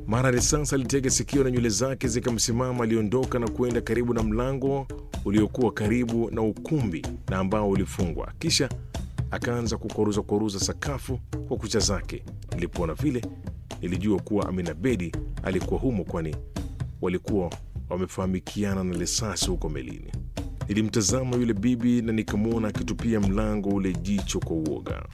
Mara risasi alitega sikio na nywele zake zikamsimama. Aliondoka na kuenda karibu na mlango uliokuwa karibu na ukumbi na ambao ulifungwa, kisha akaanza kukoruza koruza sakafu kwa kucha zake. Nilipoona vile, nilijua kuwa Amina Bedi alikuwa humo, kwani walikuwa wamefahamikiana na risasi huko melini. Nilimtazama yule bibi na nikamwona akitupia mlango ule jicho kwa uoga.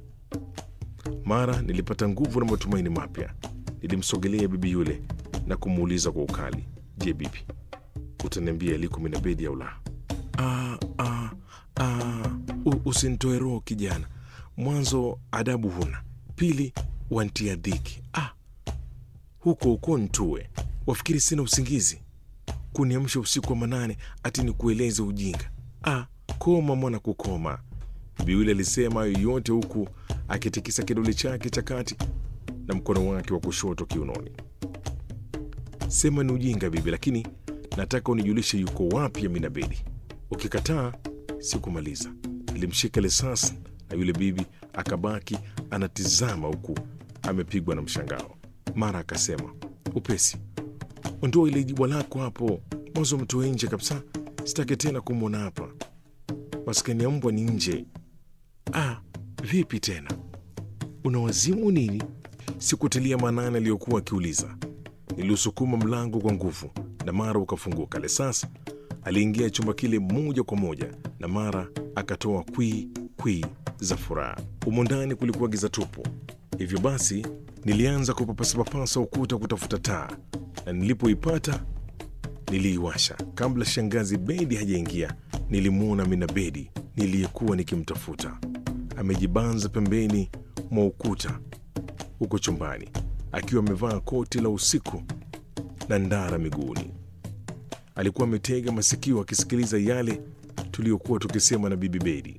Mara nilipata nguvu na matumaini mapya. Nilimsogelea bibi yule na kumuuliza kwa ukali, je, bibi, utaniambia aliko Amina Bedi au la? "Ah, ah, ah, u- usinitoe roho kijana. Mwanzo adabu huna, pili wantia dhiki. Ah, huko huko ntue, wafikiri sina usingizi kuniamsha usiku wa manane ati nikueleze ujinga. Ah, koma mwana, kukoma. Bibi yule alisema hayo yote huku akitikisa kidole chake cha kati na mkono wake wa kushoto kiunoni. Sema ni ujinga bibi, lakini nataka unijulishe yuko wapi Amina Bedi. Ukikataa sikumaliza. Nilimshika risasi na yule bibi akabaki anatizama huku amepigwa na mshangao. Mara akasema upesi, ondoa ile jibwa lako hapo, mwanzo mtoe nje kabisa, sitaki tena kumwona hapa. Maskani ya mbwa ni nje. Ah, vipi tena, una wazimu nini? Sikutilia maanani aliyokuwa akiuliza. Niliusukuma mlango kwa nguvu na mara ukafunguka. Lesas aliingia chumba kile moja kwa moja na mara akatoa kwii kwii za furaha. Humo ndani kulikuwa giza tupu, hivyo basi nilianza kupapasapapasa ukuta kutafuta taa, na nilipoipata niliiwasha. Kabla shangazi Bedi hajaingia, nilimwona Amina Bedi niliyekuwa nikimtafuta amejibanza pembeni mwa ukuta huko chumbani akiwa amevaa koti la usiku na ndara miguuni. Alikuwa ametega masikio akisikiliza yale tuliyokuwa tukisema na bibi Bedi.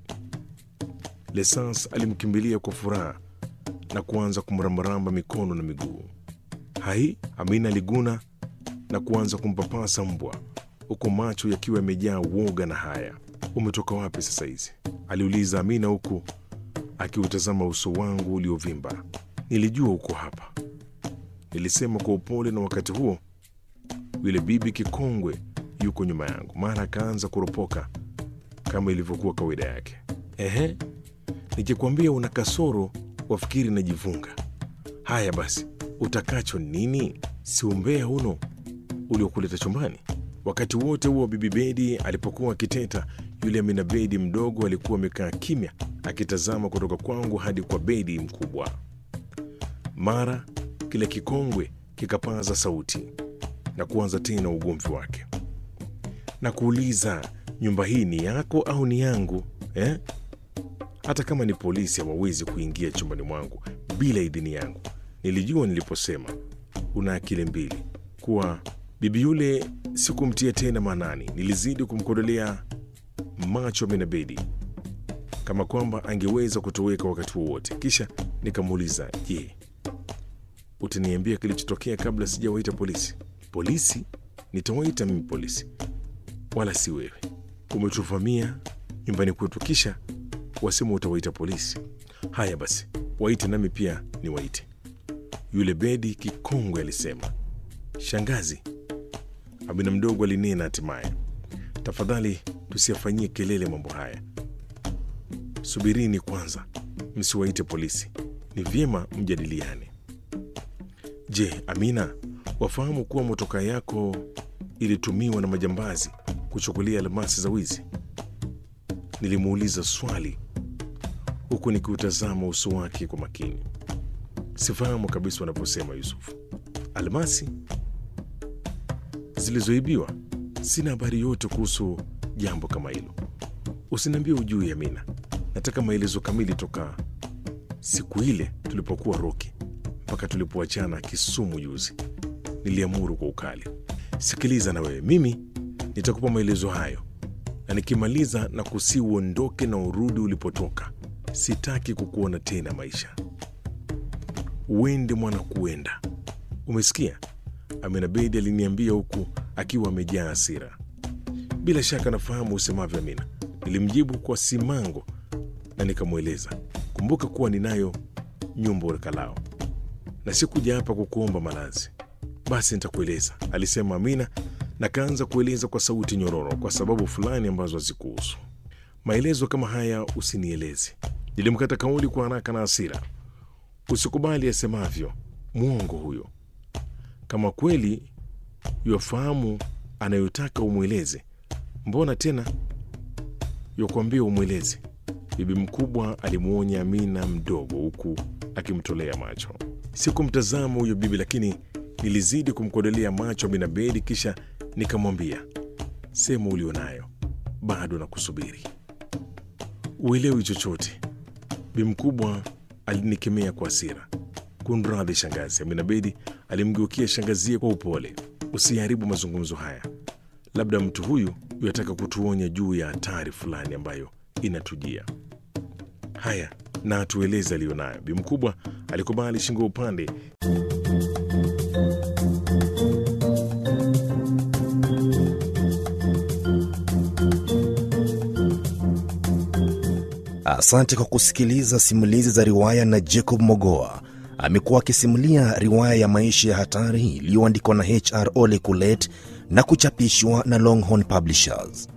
Lesans alimkimbilia kwa furaha na kuanza kumrambaramba mikono na miguu. Hai, Amina aliguna na kuanza kumpapasa mbwa huku macho yakiwa yamejaa woga na haya. Umetoka wapi sasa hizi? aliuliza Amina huku akiutazama uso wangu uliovimba. Nilijua uko hapa, nilisema kwa upole, na wakati huo yule bibi kikongwe yuko nyuma yangu. Mara akaanza kuropoka kama ilivyokuwa kawaida yake. Ehe, nikikwambia una kasoro wafikiri najivunga. Haya basi, utakacho nini? Si umbea uno uliokuleta chumbani? Wakati wote huo bibi Bedi alipokuwa akiteta, yule Amina Bedi mdogo alikuwa amekaa kimya akitazama kutoka kwangu hadi kwa Bedi mkubwa. Mara kile kikongwe kikapaza sauti na kuanza tena ugomvi wake na kuuliza, nyumba hii ni yako au ni yangu eh? Hata kama ni polisi hawawezi kuingia chumbani mwangu bila idhini yangu. Nilijua niliposema una akili mbili kuwa bibi yule sikumtia tena maanani. Nilizidi kumkodolea macho Amina Bedi kama kwamba angeweza kutoweka wakati wowote. Kisha nikamuuliza, je, utaniambia kilichotokea kabla sijawaita polisi? Polisi? Nitawaita mimi polisi, wala si wewe. Umetuvamia nyumbani kwetu, kisha wasema utawaita polisi. Haya basi, waite nami pia niwaite. Yule Bedi kikongwe alisema. Shangazi, Amina mdogo alinena hatimaye, tafadhali tusiyafanyie kelele mambo haya. Subirini kwanza, msiwaite polisi, ni vyema mjadiliane. Je, Amina, wafahamu kuwa motoka yako ilitumiwa na majambazi kuchukulia almasi za wizi? Nilimuuliza swali huku nikiutazama uso wake kwa makini. Sifahamu kabisa wanavyosema Yusufu. Almasi zilizoibiwa? Sina habari yote kuhusu jambo kama hilo. Usiniambie ujui, Amina. Nataka maelezo kamili toka siku ile tulipokuwa Roki mpaka tulipoachana Kisumu juzi. Niliamuru kwa ukali. Sikiliza na wewe, mimi nitakupa maelezo hayo, na nikimaliza na kusi uondoke na urudi ulipotoka. Sitaki kukuona tena maisha. Uende mwana, kuenda. Umesikia? Amina Bedi aliniambia huku akiwa amejaa hasira. Bila shaka nafahamu usemavyo, Amina, nilimjibu kwa simango na nikamweleza, kumbuka kuwa ninayo nyumba urekalao na sikuja hapa kukuomba malazi. Basi nitakueleza, alisema Amina na kaanza kueleza kwa sauti nyororo, kwa sababu fulani ambazo hazikuhusu. Maelezo kama haya usinieleze. Nilimkata kauli kwa haraka na hasira. Usikubali asemavyo, mwongo huyo. Kama kweli yafahamu anayotaka umweleze, mbona tena yakuambia umweleze? Bibi mkubwa alimwonya Amina mdogo, huku akimtolea macho. Sikumtazama huyo bibi, lakini nilizidi kumkodolea macho Amina Bedi, kisha nikamwambia, sema ulionayo, bado na kusubiri. Uelewi chochote. Bibi mkubwa alinikemea kwa hasira. Kunradhi shangazi. Amina Bedi alimgeukia shangazie kwa upole. Usiharibu mazungumzo haya, labda mtu huyu yataka kutuonya juu ya hatari fulani ambayo inatujia. Haya, na atueleze aliyonayo. Bi mkubwa alikubali shingo upande. Asante kwa kusikiliza simulizi za riwaya na Jacob Mogoa. Amekuwa akisimulia riwaya ya maisha ya hatari iliyoandikwa na HR Ole Kulet na kuchapishwa na Longhorn Publishers.